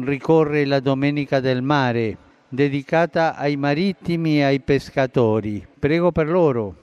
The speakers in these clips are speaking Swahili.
ricorre la Domenica del Mare, dedicata ai marittimi e ai pescatori. Prego per loro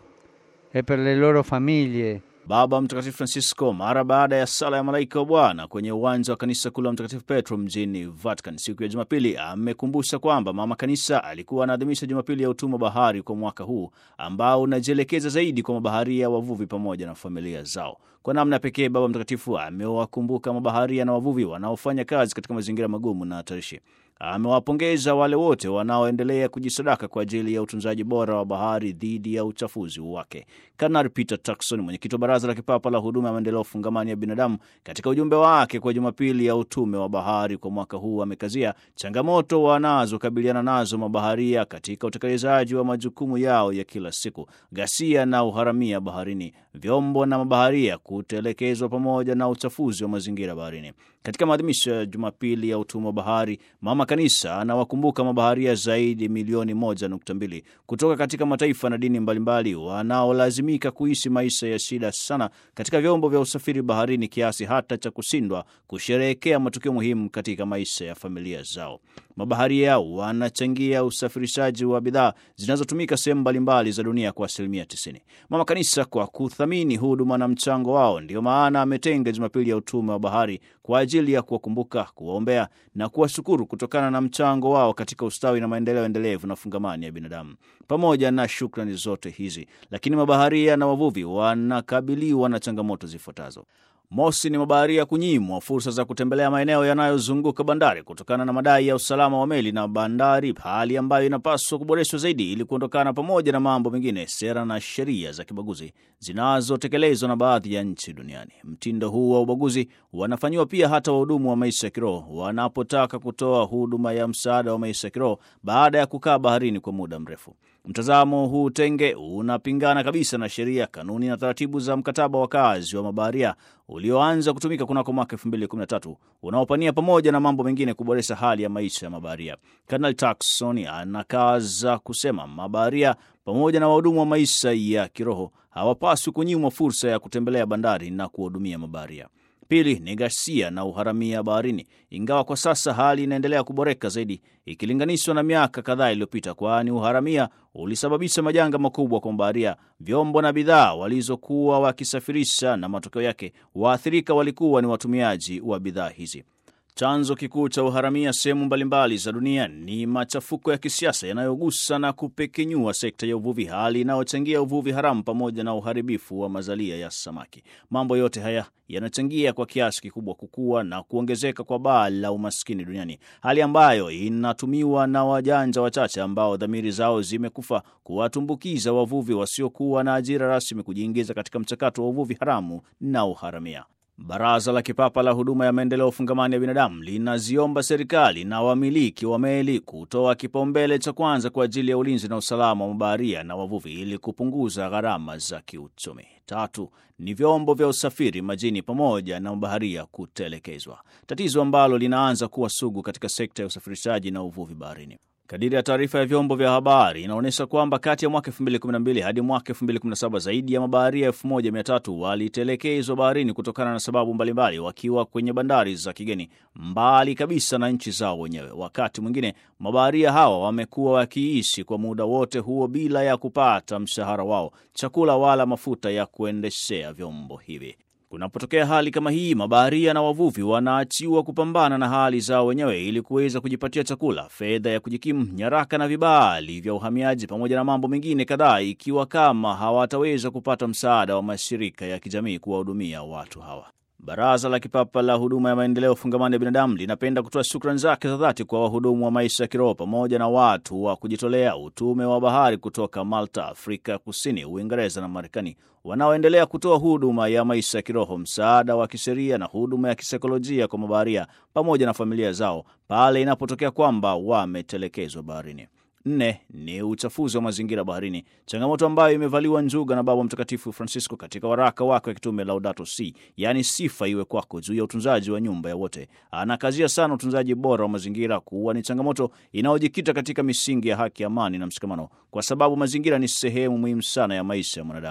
e per le loro famiglie. Baba Mtakatifu Francisco mara baada ya sala ya malaika wa Bwana kwenye uwanja wa kanisa kuu la Mtakatifu Petro mjini Vatican siku ya Jumapili amekumbusha kwamba mama kanisa alikuwa anaadhimisha Jumapili ya utumwa bahari kwa mwaka huu ambao unajielekeza zaidi kwa mabaharia, wavuvi pamoja na familia zao. Kwa namna pekee, Baba Mtakatifu amewakumbuka mabaharia na wavuvi wanaofanya kazi katika mazingira magumu na hatarishi. Amewapongeza wale wote wanaoendelea kujisadaka kwa ajili ya utunzaji bora wa bahari dhidi ya uchafuzi wake. Kanari Peter Turkson, mwenyekiti wa Baraza la Kipapa la Huduma ya Maendeleo Fungamani ya Binadamu, katika ujumbe wake kwa Jumapili ya utume wa bahari kwa mwaka huu, amekazia changamoto wanazokabiliana nazo mabaharia katika utekelezaji wa majukumu yao ya kila siku: ghasia na uharamia baharini, vyombo na mabaharia kutelekezwa, pamoja na uchafuzi wa mazingira baharini. Katika maadhimisho ya Jumapili ya utume wa bahari, mama kanisa anawakumbuka mabaharia zaidi milioni moja nukta mbili kutoka katika mataifa na dini mbalimbali wanaolazimika kuishi maisha ya shida sana katika vyombo vya usafiri baharini kiasi hata cha kushindwa kusherehekea matukio muhimu katika maisha ya familia zao. Mabaharia wanachangia usafirishaji wa bidhaa zinazotumika sehemu mbalimbali za dunia kwa asilimia 90. Mama kanisa kwa kuthamini huduma na mchango wao, ndiyo maana ametenga Jumapili ya utume wa bahari kwa ajili ya kuwakumbuka, kuwaombea na kuwashukuru kutokana na mchango wao katika ustawi na maendeleo endelevu na fungamani ya binadamu. Pamoja na shukrani zote hizi, lakini mabaharia na wavuvi wanakabiliwa na changamoto zifuatazo. Mosi ni mabaharia kunyimwa fursa za kutembelea maeneo yanayozunguka bandari kutokana na madai ya usalama wa meli na bandari, hali ambayo inapaswa kuboreshwa zaidi ili kuondokana, pamoja na mambo mengine, sera na sheria za kibaguzi zinazotekelezwa na baadhi ya nchi duniani. Mtindo huu wa ubaguzi wanafanyiwa pia hata wahudumu wa maisha ya kiroho wanapotaka kutoa huduma ya msaada wa maisha ya kiroho baada ya kukaa baharini kwa muda mrefu. Mtazamo huu tenge unapingana kabisa na sheria, kanuni na taratibu za mkataba wa kazi wa mabaharia ulioanza kutumika kunako mwaka 2013 unaopania pamoja na mambo mengine kuboresha hali ya maisha ya mabaharia. Kanali Turkson anakaza kusema mabaharia pamoja na wahudumu wa maisha ya kiroho hawapaswi kunyimwa fursa ya kutembelea bandari na kuwahudumia mabaharia. Pili ni ghasia na uharamia baharini, ingawa kwa sasa hali inaendelea kuboreka zaidi ikilinganishwa na miaka kadhaa iliyopita, kwani uharamia ulisababisha majanga makubwa kwa mabaharia, vyombo na bidhaa walizokuwa wakisafirisha, na matokeo yake waathirika walikuwa ni watumiaji wa bidhaa hizi. Chanzo kikuu cha uharamia sehemu mbalimbali za dunia ni machafuko ya kisiasa yanayogusa na kupekenyua sekta ya uvuvi, hali inayochangia uvuvi haramu pamoja na uharibifu wa mazalia ya samaki. Mambo yote haya yanachangia kwa kiasi kikubwa kukua na kuongezeka kwa baa la umaskini duniani, hali ambayo inatumiwa na wajanja wachache ambao dhamiri zao zimekufa kuwatumbukiza wavuvi wasiokuwa na ajira rasmi kujiingiza katika mchakato wa uvuvi haramu na uharamia. Baraza la Kipapa la Huduma ya Maendeleo Fungamani ya Binadamu linaziomba serikali na wamiliki wa meli kutoa kipaumbele cha kwanza kwa ajili ya ulinzi na usalama wa mabaharia na wavuvi ili kupunguza gharama za kiuchumi. Tatu ni vyombo vya usafiri majini pamoja na mabaharia kutelekezwa, tatizo ambalo linaanza kuwa sugu katika sekta ya usafirishaji na uvuvi baharini. Kadiri ya taarifa ya vyombo vya habari inaonyesha kwamba kati ya mwaka 2012 hadi mwaka 2017 zaidi ya mabaharia 1300 walitelekezwa baharini kutokana na sababu mbalimbali, wakiwa kwenye bandari za kigeni mbali kabisa na nchi zao wenyewe. Wakati mwingine mabaharia hawa wamekuwa wakiishi kwa muda wote huo bila ya kupata mshahara wao, chakula wala mafuta ya kuendeshea vyombo hivi. Kunapotokea hali kama hii, mabaharia na wavuvi wanaachiwa kupambana na hali zao wenyewe ili kuweza kujipatia chakula, fedha ya kujikimu, nyaraka na vibali vya uhamiaji, pamoja na mambo mengine kadhaa, ikiwa kama hawataweza kupata msaada wa mashirika ya kijamii kuwahudumia watu hawa. Baraza la Kipapa la Huduma ya Maendeleo Fungamani ya Binadamu linapenda kutoa shukrani zake za dhati kwa wahudumu wa maisha ya kiroho pamoja na watu wa kujitolea utume wa bahari kutoka Malta, Afrika Kusini, Uingereza na Marekani wanaoendelea kutoa huduma ya maisha ya kiroho, msaada wa kisheria na huduma ya kisaikolojia kwa mabaharia pamoja na familia zao pale inapotokea kwamba wametelekezwa baharini. Nne ni uchafuzi wa mazingira baharini, changamoto ambayo imevaliwa njuga na Baba Mtakatifu Francisco katika waraka wake wa kitume Laudato Si, yaani sifa iwe kwako, juu ya utunzaji wa nyumba ya wote. Anakazia sana utunzaji bora wa mazingira kuwa ni changamoto inayojikita katika misingi ya haki, amani na mshikamano, kwa sababu mazingira ni sehemu muhimu sana ya maisha ya mwanadamu.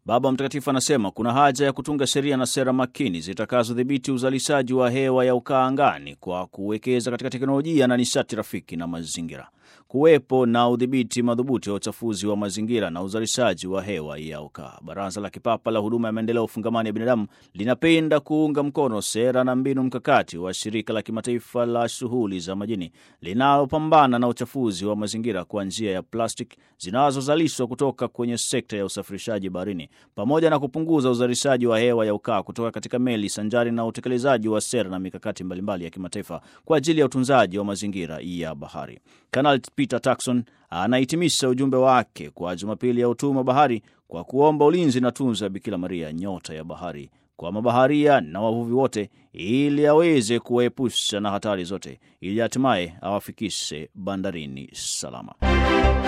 Baba Mtakatifu anasema kuna haja ya kutunga sheria na sera makini zitakazodhibiti uzalishaji wa hewa ya ukaa angani kwa kuwekeza katika teknolojia na nishati rafiki na mazingira, kuwepo na udhibiti madhubuti wa uchafuzi wa mazingira na uzalishaji wa hewa ya ukaa. Baraza la Kipapa la Huduma ya Maendeleo Fungamani ya Binadamu linapenda kuunga mkono sera na mbinu mkakati wa Shirika la Kimataifa la Shughuli za Majini linalopambana na uchafuzi wa mazingira kwa njia ya plastic zinazozalishwa kutoka kwenye sekta ya usafirishaji baharini pamoja na kupunguza uzalishaji wa hewa ya ukaa kutoka katika meli sanjari na utekelezaji wa sera na mikakati mbalimbali ya kimataifa kwa ajili ya utunzaji wa mazingira ya bahari. Kanali Peter Turkson anahitimisha ujumbe wake kwa Jumapili ya utume bahari kwa kuomba ulinzi na tunza Bikira Maria, nyota ya bahari, kwa mabaharia na wavuvi wote, ili aweze kuwaepusha na hatari zote, ili hatimaye awafikishe bandarini salama.